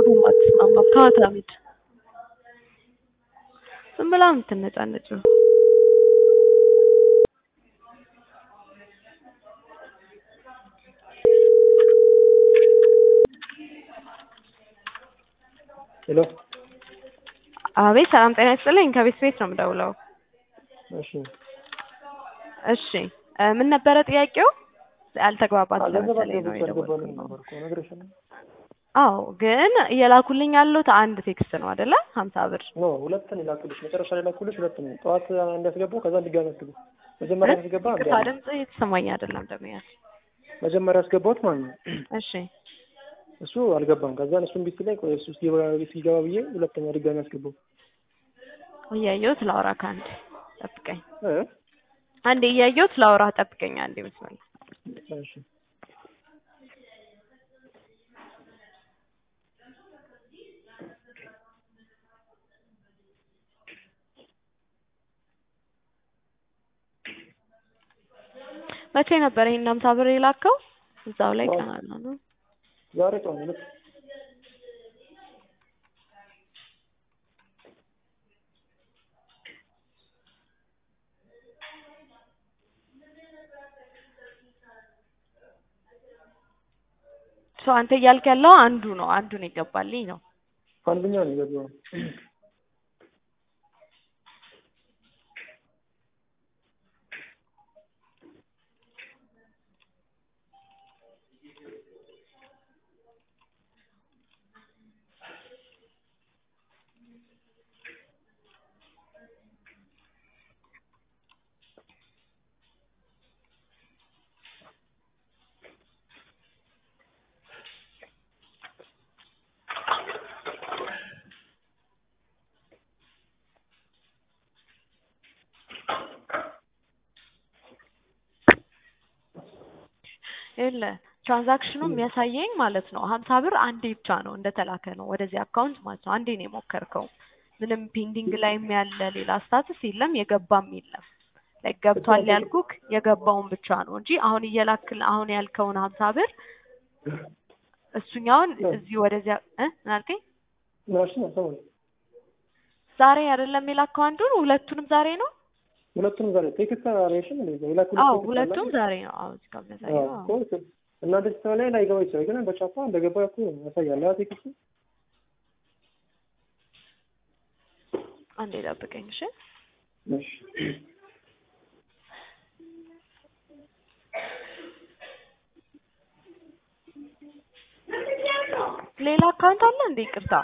በሀሳቡም አትስማማም። ተዋት ሀሚድ ዝም ብላ የምትነጫነጭው ሄሎ አቤት ሰላም ጤና ይስጥልኝ ከቤት ቤት ነው የምደውለው እሺ እሺ እ ምን ነበረ ጥያቄው ያልተግባባት ገንዘብ ስለመሰለኝ ነው አስገብቼ የደወልኩት አልገባልኝ ነበር እኮ ነግሬሻለሁ። አዎ ግን እየላኩልኝ ያሉት አንድ ቴክስት ነው አይደለ ሀምሳ ብር ኖ ሁለትን ይላኩልሽ መጨረሻ ላይ ላኩልሽ ሁለት ነው። ጠዋት እንዲያስገባው ከዛ እንዲጋሚ ያስገቡ መጀመሪያ ያስገባ አንድ ቅርታ ያለ ድምጽ እየተሰማኝ አይደለም ደምያል መጀመሪያ ያስገባሁት ማለት ነው። እሺ እሱ አልገባም። ከዛ እሱ እምቢ ሲለኝ ቆይ እሱ ሲገባ ሲገባ ብዬ ሁለተኛ ድጋሚ ያስገባው እያየሁት ላውራ ከአንድ ጠብቀኝ እ አንዴ እያየሁት ላውራ ጠብቀኝ አንዴ መስመር እሺ መቼ ነበር ይሄን ሀምሳ ብር የላከው እዛው ላይ ጠዋት። ቀን አለ ነው ዛሬ ጠዋት ሁለት ሰው አንተ እያልክ ያለው አንዱ ነው አንዱን የገባልኝ ነው አንደኛው ነው የገባው። የለ ትራንዛክሽኑ የሚያሳየኝ ማለት ነው ሀምሳ ብር አንዴ ብቻ ነው እንደተላከ ነው ወደዚህ አካውንት ማለት ነው አንዴ ነው የሞከርከው ምንም ፔንዲንግ ላይም ያለ ሌላ ስታትስ የለም የገባም የለም ላይ ገብቷል ያልኩክ የገባውን ብቻ ነው እንጂ አሁን እየላክል አሁን ያልከውን ሀምሳ ብር እሱኛውን እዚህ ወደዚያ እ ምን አልከኝ ምናሽን አሰማኝ ዛሬ አይደለም የላከው አንዱን ሁለቱንም ዛሬ ነው ሁለቱንም ዛሬ ቴክስት አሬሽን እንዴ የላኩልሽ አዎ ቴክስት ሁለቱም አለ? ዛሬ ነው አዎ እዚህ ጋር የሚያሳየው አዎ አዎ። እኮ እናንተ ስትሰማ ላይ ላይገባ ይችላል፣ ግን በቻፓ እንደገባ እኮ ያሳያል። ያ ቴክስት አንዴ ጠብቀኝ እሺ እሺ ሌላ አካውንት አለ እንዴ ይቅርታ